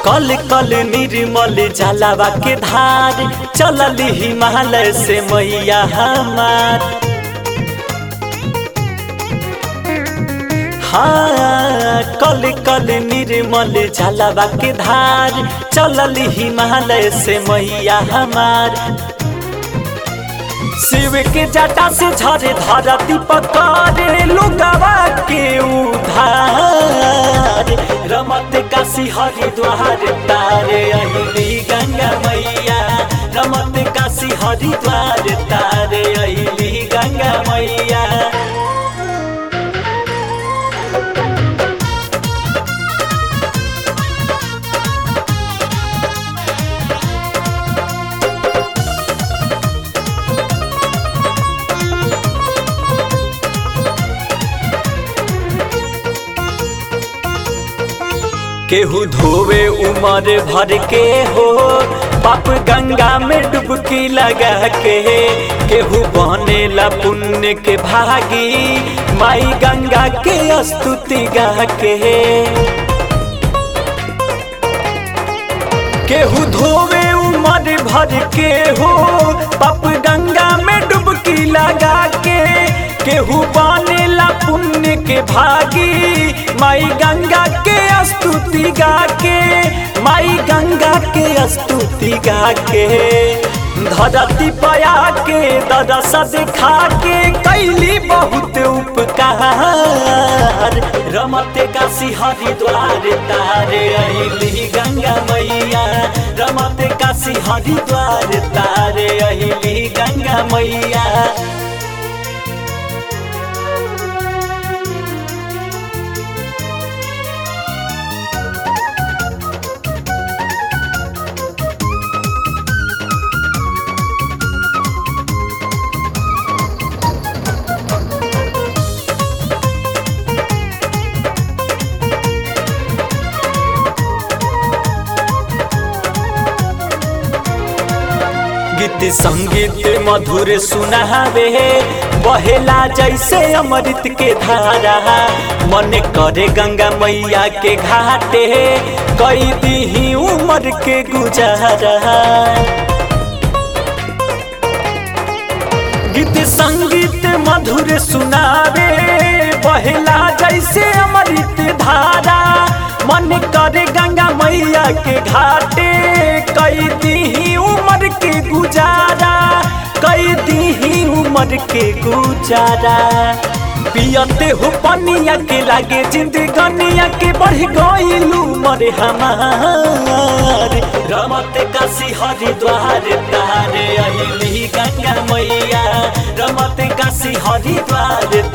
कल कल निर्मल जलावा के धार चलल हिमालय से मैया हमार हाँ कल कल निर्मल जलावा के धार चलल हिमालय से मैया हमार शिव के जटा से झरे धरती पकड़े लुगावा के उधार रमत काशी हरिद्वार तारे अहिली गंगा मैया रमत काशी हरिद्वार तारे अहिली गंगा मैया केहू धोवे उमर भर के हो पाप गंगा में डुबकी लगा के केहू बनेला पुण्य के भागी माई गंगा के स्तुति गा के केहू धोवे उमर भर के हो पाप गंगा में डुबकी लगा के केहू बनेला पुण्य के भागी माई गंगा के स्तुति गा के माई गंगा के स्तुति गा के धरती पया के दरस दिखा के कैली बहुत उपकार रमते काशी हरिद्वार तारे अहिली गंगा मैया रमते काशी हरिद्वार तारे अहिली गंगा मैया गीत संगीत मधुर सुनावे बहेला जैसे अमृत के धारा मन करे गंगा मैया के घाटे कई दी उम्र के गुजारा गीत संगीत मधुर सुनावे बहेला जैसे अमृत धारा मन करे गंगा मैया के घाटे कई दी उम्र के गुजारा कई दी उम्र के गुजारा पियते हो पनिया के लागे जिंदगनिया के बढ़ गईलू मरे हमार रमत काशी हरिद्वार तारे अहिली गंगा मैया रमत काशी हरिद्वार